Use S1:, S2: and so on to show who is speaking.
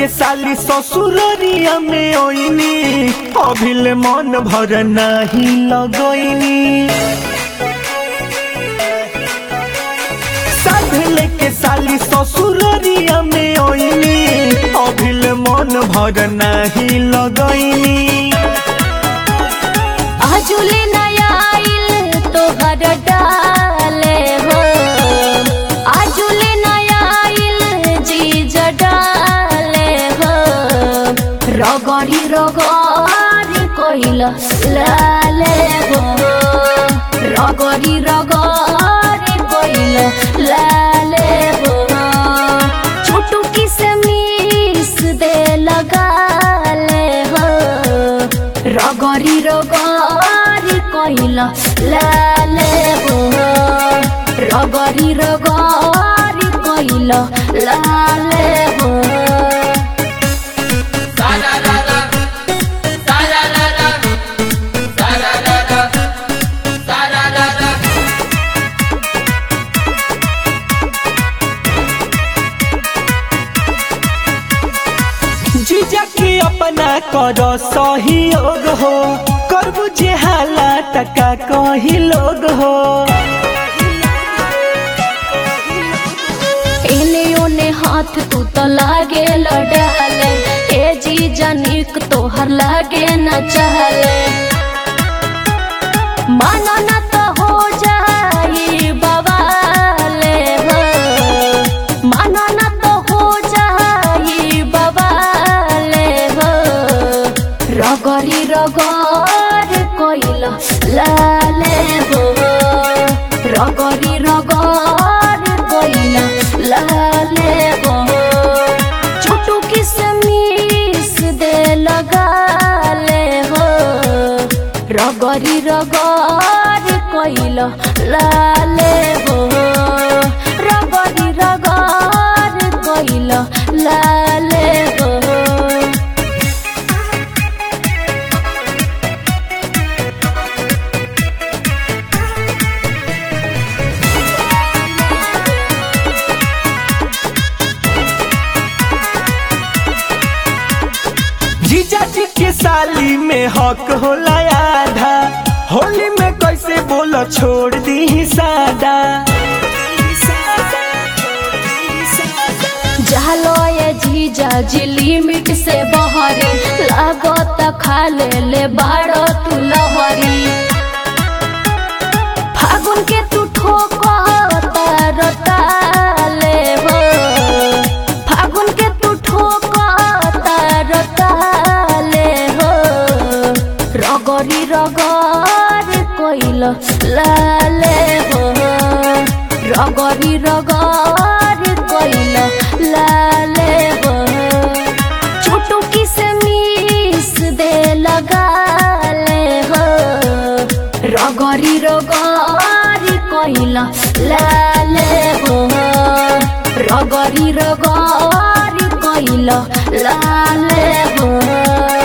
S1: के साली ससुररिया में ओइनी अभिल मन भर नाही लगोइनी साधल के साली ससुररिया में ओइनी अभिल मन भर नाही लगोइनी
S2: आजुले नया आइल तोहर डाले हो आजुले नया आइल जीज डाले हो रगड़ी रगड़ी कइल लाले हो रगड़ी रगड़ी कइल लाले हो छोटू किसमिस दे लगाले हो रगरी रगरी कहिल लाले हो रगरी रगरी कहिल लाले हो
S1: जीजा के अपना कर सहयोग हो करबू जे हाला टका कही लोग हो
S2: एने ओने हाथ तू तो लागे लडाले ए जी जनिक तोहर लागे न चहले मानो न तो हो जाई बवाले हो मानो न तो हो जाई बवाले हो रगरी रगर कइल लाले हो रगरी रगर कइल लाले हो छोटू किसमिस दे लगाले हो रगरी रगर कइल लाले हो रगरी रगर कइल लाले हो
S1: जीजा जी के साली में हक होला आधा होली में कैसे बोलो छोड़ दी सादा
S2: जालो ये जीजा जी लिमिट से बहरी लागत खा ले ले बाड़ो तू लहरी फागुन के तू ठोको तारताले हो फागुन के तू ठोको तारताले हो रगरी रगर कइल लाले हो रगरी रगर कइल लाले हो छोटू किसमिस दे लगाले हो रगरी रगरी कइल लाले हो रगरी रगरी कइल लाले हो